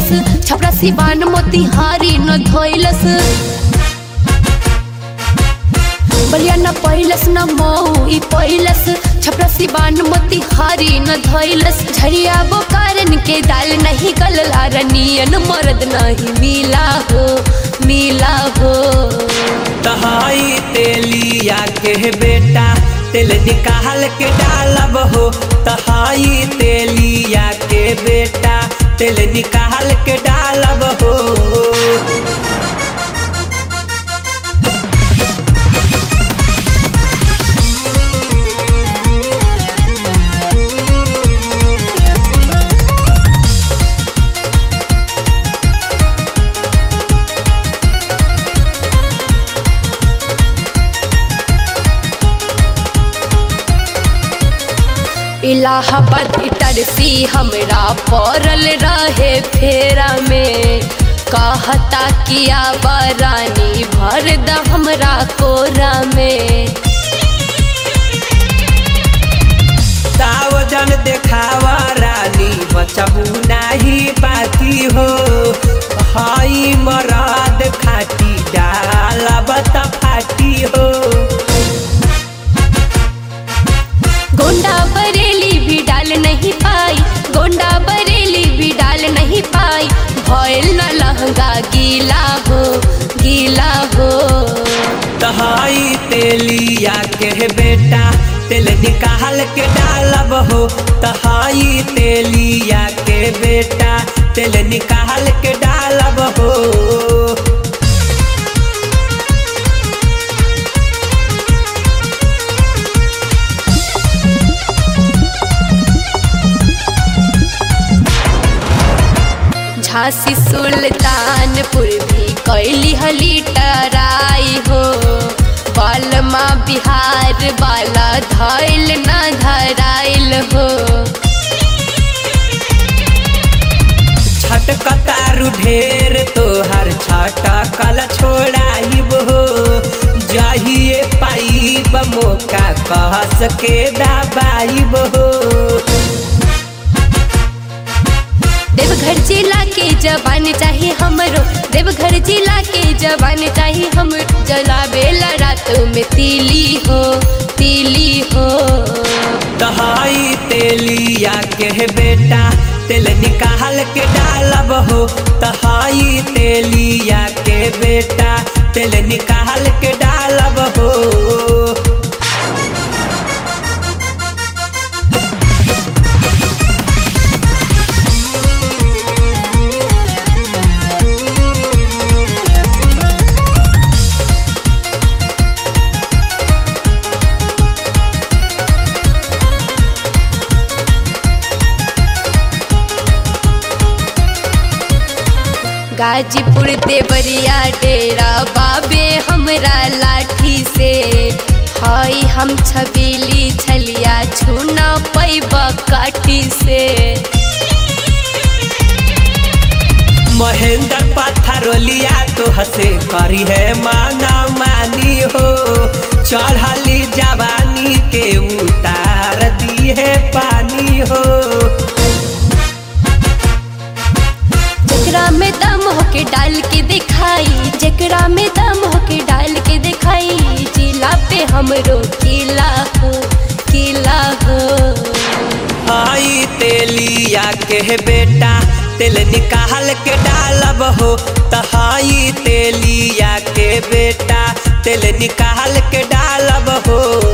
धोइलस छपरा सिवान मोतिहारी न धोइलस बलिया न पहिलस न मऊ ई पहिलस छपरा सिवान मोतिहारी न धोइलस झरिया बोकारन के दाल नहीं गलला रनियन मर्द नहीं मिला हो मिला हो तहाई तेलिया के बेटा तेल निकाल के डालब हो तहाई तेलिया के बेटा तेल निकाल के डालब हो इलाहाबाद इटरसी हमरा पड़ल रहे फेरा में कहता किया बरानी भर द हमरा कोरा में सावजन देखावा रानी बचबू नाही पाती हो हाई मराद खाटी डालब त फाटी हो गोंडा बरेली भी डाल नहीं पाई गोंडा बरेली भी डाल नहीं पाई भइल न लहंगा गीला हो गीला हो तहाई तेलिया के बेटा तेल निकाल के डालब हो तहाई तेलिया के बेटा तेल निकाल के डालब हो झांसी सुल्तानपुर भी कैली हली टराई हो बालमा बिहार वाला धैल न धराइल हो छटकतारू ढेर तोहर छटकल छोड़ाइब हो जहिए पाइब मौका कहस के दबाइब हो देवघर जिला के जवान चाहिए हमरो देवघर जिला के जवान चाहिए हम जलावेला रात में तीली हो तीली हो तहाई तेलिया के बेटा तेल निकाल के डालब हो तहाई तेलिया के बेटा तेल निकाल के डालब हो गाजीपुर देवरिया डेरा बाबे हमरा लाठी से हई हम छबीली छलिया छूना पैब काठी से महेंद्र पत्थरोलिया तो हसे करी है माना मानी हो चढ़ली जवानी के उतार दी है पानी हो जकरा में दम होके डाल के दिखाई जकरा में दम होके डाल के दिखाई जिला पे हमरो किला हो किला हो आई तेलिया के बेटा तेल निकाल के डालब हो तहाई तेलिया के बेटा तेल निकाल के डालब हो